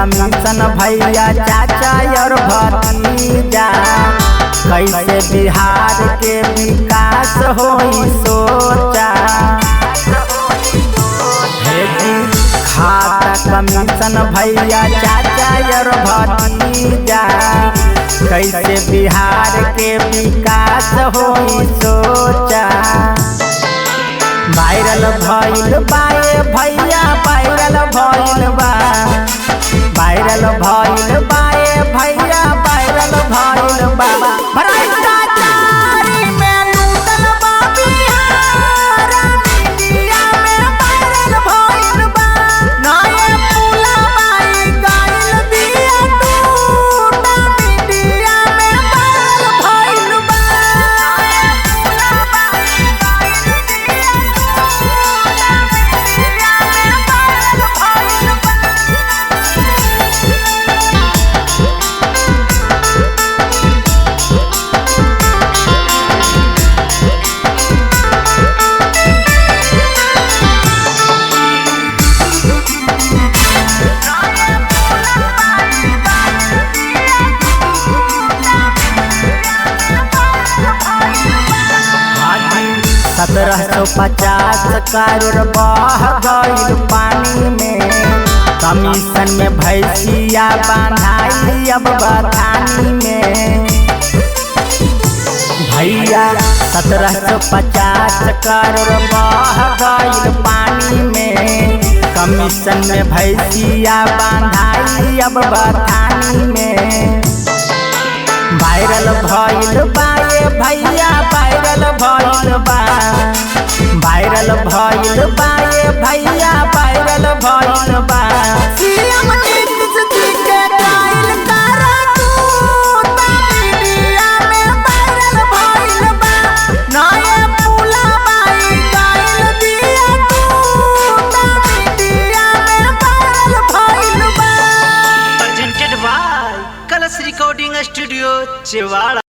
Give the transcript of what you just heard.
Commission भैया चाचा और भतीजा कैसे बिहार के विकास होई सोचा हे जी खाता कमीशन भैया चाचा और भतीजा कैसे बिहार के विकास होई सोचा वायरल भइल बाए भैया वायरल भइल बा वायरल भइल बाए भैया वायरल भइल बा भ्रष्टाचारी में लूटल बा बिहार मीडिया में वायरल भइल बा नए पुलवाई गइल बिया टूटा मीडिया में वायरल भइल बा नए पुलवाई गइल बिया टूटा मीडिया में वायरल भइल बा सत्रह सौ पचास करोड़ बह गईल पानी में कमीशन में भैंसिया बांधाई अब बथानी में भैया सत्रह सौ पचास करोड़ बह गईल पानी में कमीशन में भैंसिया बांधाई अब बथानी में वायरल भइल बा ये भैया वायरल भइल बा वायरल भइल बा ये भैया वायरल भइल बा सीएम नीतीश जी के कायल करा तू मीडिया में वायरल भइल बा नए पुलवाई गइल बिया तू मीडिया में वायरल भइल बा presented by Colors Recording Studio, Chewala.